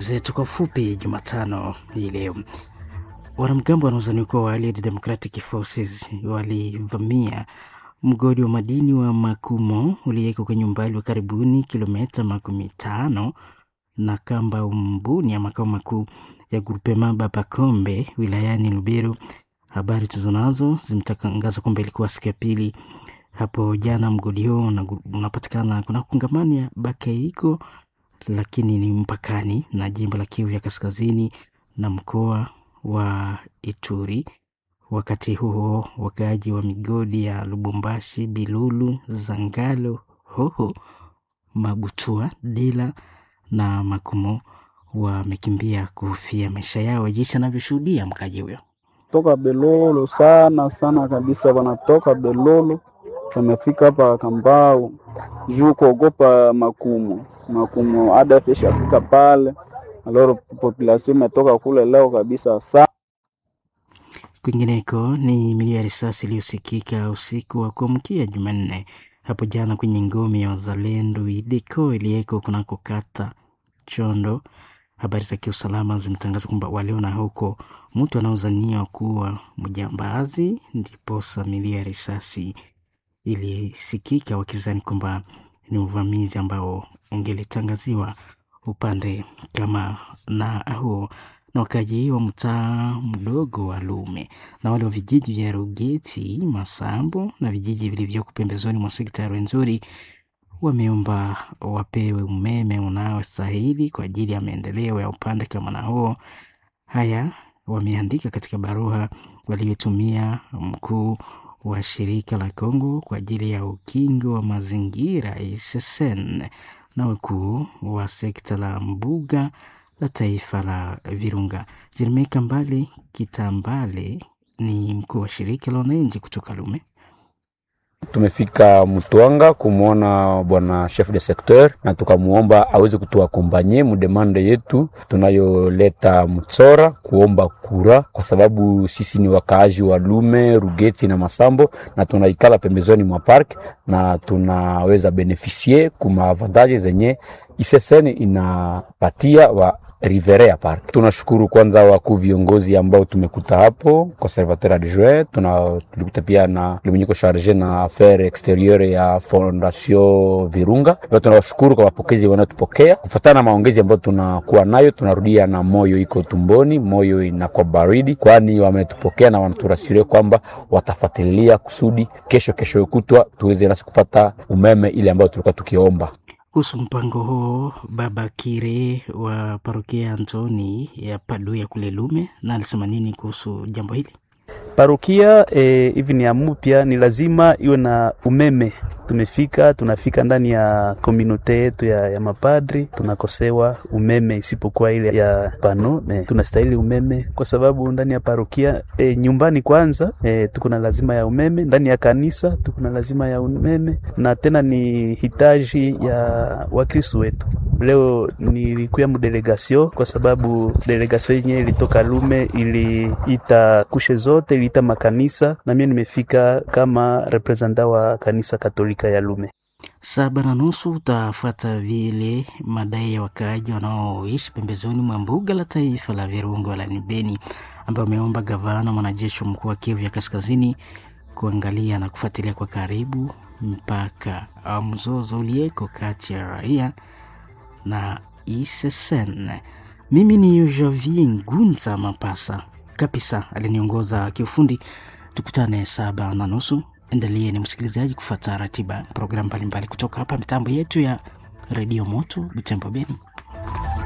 zetu kwa ufupi Jumatano hii leo. Wanamgambo wanaozaniwa kuwa wa Allied Democratic Forces walivamia mgodi wa madini wa Makumo uliyeko kwenye umbali wa karibuni kilomita makumi tano na kamba umbuni ya makao makuu ya grupema Babakombe wilayani Lubero. Habari tulizonazo zimetangaza kwamba ilikuwa siku ya pili hapo jana. Mgodi huo unapatikana kuna kongamano ya Bakeiko, lakini ni mpakani na jimbo la Kivu ya kaskazini na mkoa wa Ituri. Wakati huo wakaaji wa migodi ya Lubumbashi, Bilulu, Zangalo, Hoho, Mabutua, Dila na Makumo wamekimbia kuhofia maisha yao, jinsi anavyoshuhudia mkaji huyo toka Belolo sana sana kabisa, wanatoka Belolo wamefika hapa Kambao juu kuogopa Makumo. Makumo ADF ishafika pale, aloro population imetoka kule leo kabisa sana. Kwingineko ni milio ya risasi iliyosikika usiku wa kuamkia Jumanne hapo jana kwenye ngome ya wazalendo Ideko iliyeko kunako kata Chondo. Habari za kiusalama zimetangaza kwamba waliona huko mtu anaozaniwa kuwa mjambazi, ndiposa milio ya risasi ilisikika, wakizani kwamba ni uvamizi ambao ungelitangaziwa upande kama na huo na wakaji wa mtaa mdogo wa Lume na wale wa vijiji vya Rugeti, Masambo na vijiji vilivyoko pembezoni mwa sekta ya Rwenzori wameomba wapewe umeme unaostahili kwa ajili ya maendeleo ya upande kama na huo. Haya wameandika katika barua waliotumia mkuu wa shirika la Kongo kwa ajili ya ukingo wa mazingira ISSN na wakuu wa sekta la mbuga la taifa la Virunga. Jeremie Kambale Kitambale ni mkuu wa shirika la wananchi kutoka Lume. Tumefika Mtwanga kumwona bwana chef de secteur na tukamuomba aweze kutuakompanye mudemande yetu tunayoleta Mtsora kuomba kura, kwa sababu sisi ni wakaaji wa Lume, Rugeti na Masambo na tunaikala pembezoni mwa park na tunaweza benefisie kuma avantage zenye ISSN inapatia wa Riverea Park. Tunashukuru kwanza wakuu viongozi ambao tumekuta hapo, conservateur adjoint, tuna tulikuta pia na limenyiko charge na affaire exterieure ya Fondation Virunga. Pia tunawashukuru kwa mapokezi wanayotupokea. Kufuatana na maongezi ambayo tunakuwa nayo, tunarudia na moyo iko tumboni, moyo inakuwa baridi, kwani wametupokea na wanaturasiria kwamba watafuatilia kusudi kesho kesho kutwa tuweze nasi kupata umeme ile ambayo tulikuwa tukiomba. Kuhusu mpango huo, Baba Kire wa parokia Antoni ya Paduya kule Lume, na alisema nini kuhusu jambo hili? Parokia hivi e, ni amupya, ni lazima iwe na umeme. Tumefika tunafika ndani ya komunote yetu ya, ya mapadri tunakosewa umeme, isipokuwa ile ya pano e, tunastahili umeme kwa sababu ndani ya parokia e, nyumbani kwanza e, tuko na lazima ya umeme, ndani ya kanisa tuko na lazima ya umeme, na tena ni hitaji ya wakristo wetu. Leo nilikuya mdelegasio kwa sababu delegasio yenyewe ilitoka Lume, iliita kushe zote, iliita makanisa, na mimi nimefika kama representa wa kanisa Katolika ya Lume. Saba na nusu utafuata vile madai ya wakaaji wanaoishi pembezoni mwa mbuga la taifa la Virunga wilayani Beni, ambayo ameomba gavana mwanajeshi mkuu wa Kivu ya Kaskazini kuangalia na kufuatilia kwa karibu mpaka au mzozo ulieko kati ya raia na ISSN. Mimi ni Javier Ngunza Mapasa kabisa aliniongoza kiufundi. Tukutane saba na nusu. Endelee ni msikilizaji kufuata ratiba programu mbalimbali kutoka hapa mitambo yetu ya redio Moto Butembo Beni.